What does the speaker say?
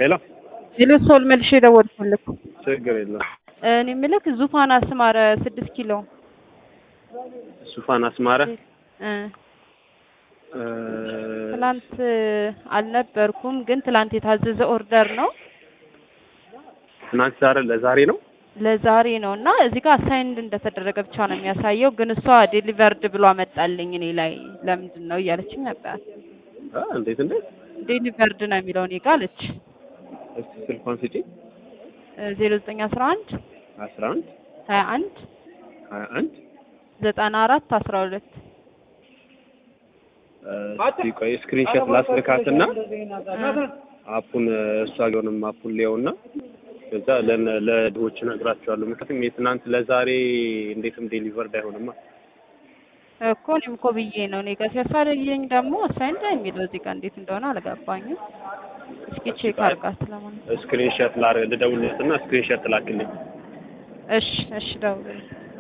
ሄሎ ሌሎ ሶል መልሼ ደወልኩልህ። ችግር የለም። እኔ የምልህ ዙፋን አስማረ ስድስት ኪሎ ሱፋን አስማረ እ እ፣ ትላንት አልነበርኩም፣ ግን ትላንት የታዘዘ ኦርደር ነው ትናንት ዛሬ ለዛሬ ነው። ለዛሬ ነው እና እዚህ ጋር አሳይንድ እንደተደረገ ብቻ ነው የሚያሳየው። ግን እሷ ዴሊቨርድ ብሎ አመጣልኝ እኔ ላይ ለምንድን ነው እያለችኝ ነበር። አ እንዴት እንዴት? ዴሊቨርድ ነው የሚለው እኔ ጋር አለች። እስቲ ስልኳን ስጪ። ዜሮ ዘጠኝ አስራ አንድ 11 ሀያ አንድ 21 ዘጠና አራት አስራ ሁለት እስቲ ቆይ ስክሪንሾት ላስልካትና አፑን እሷ ቢሆንም አፑን ሊየውና ከዛ ለነ ለድሆች እነግራቸዋለሁ። ምክንያቱም የትናንት ለዛሬ እንዴትም ዴሊቨርድ አይሆንማ። እኮ እኔም እኮ ብዬ ነው እኔ ጋር ሲያሳየኝ ደግሞ አሳይንድ የሚለው እዚህ ጋር እንዴት እንደሆነ አልገባኝም። እስኪ ቼክ አድርጋት ለማለት ስክሪንሾት ላር ልደውልለትና ስክሪንሾት ላክልኝ። እሺ እሺ ደውልልኝ